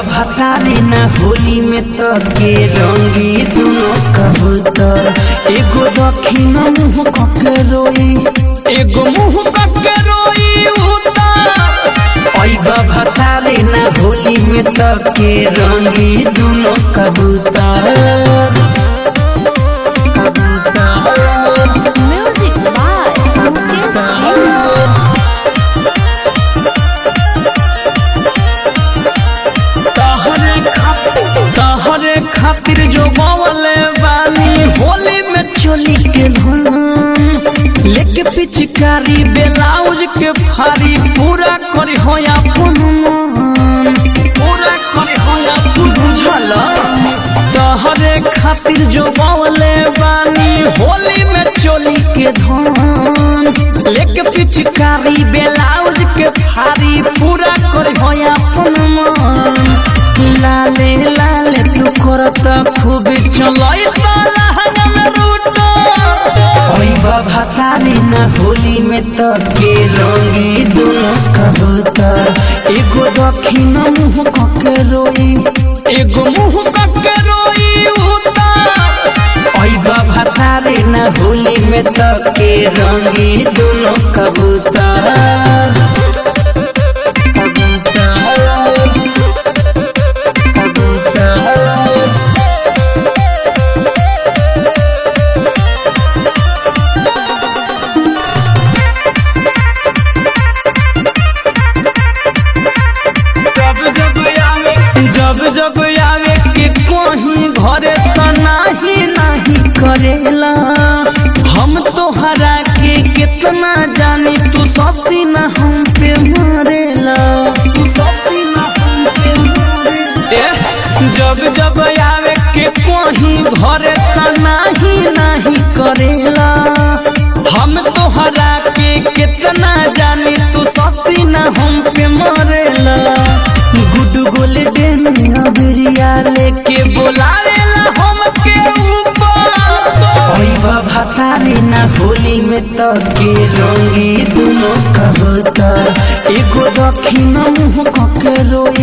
भतारी ना होली में तो के रंगी दुनो कबूतर एगो दक्षिण मुंह कके रोई एगो मुंह कके रोई उतर ऐबा भतारी ना होली में तो के रंगी दुनो कबूतर Music by Mukesh Singh. तहरे खातिर तहरे खातिर जो बवले बानी होली में चोली के धुन लेके पिचकारी ब्लाउज के फारी पूरा करी होया अपन मन। पूरा करी होया तू बुझल तहरे खातिर जो बवले बानी होली में चोली के धुन लेके पिचकारी ब्लाउज के फारी पूरा करी होया अपन मन लाले लाले तू करत खूब चलई लहंग में रूट ओइबा भतारी ना होली में तो के रंगी दोनों कबूतर एगो दक्षिण मुंह कके रोई एगो मुंह कके रोई उतर ओइबा भतारी ना होली में तो के रंगी दोनों कबूतर जब जब आवे जब जब आवे के कहीं घरे तो नाही नाही करेला हम तो हरा के कितना जानी तू ससी ना हम पे मरेला तू ससी ना हम पे मरेला जब जब आवे के कहीं घरे तो नाही नाही करेला हम तो हरा के कितना जानी तू ससी ना हम पे मरेला गुड गोले देन अबरिया लेके बोलावेला हम के ऊपर ओइबा भतारी ना होली में तो के रंगी दुनो कबूतर एगो दक्षिण मुंह कके रोई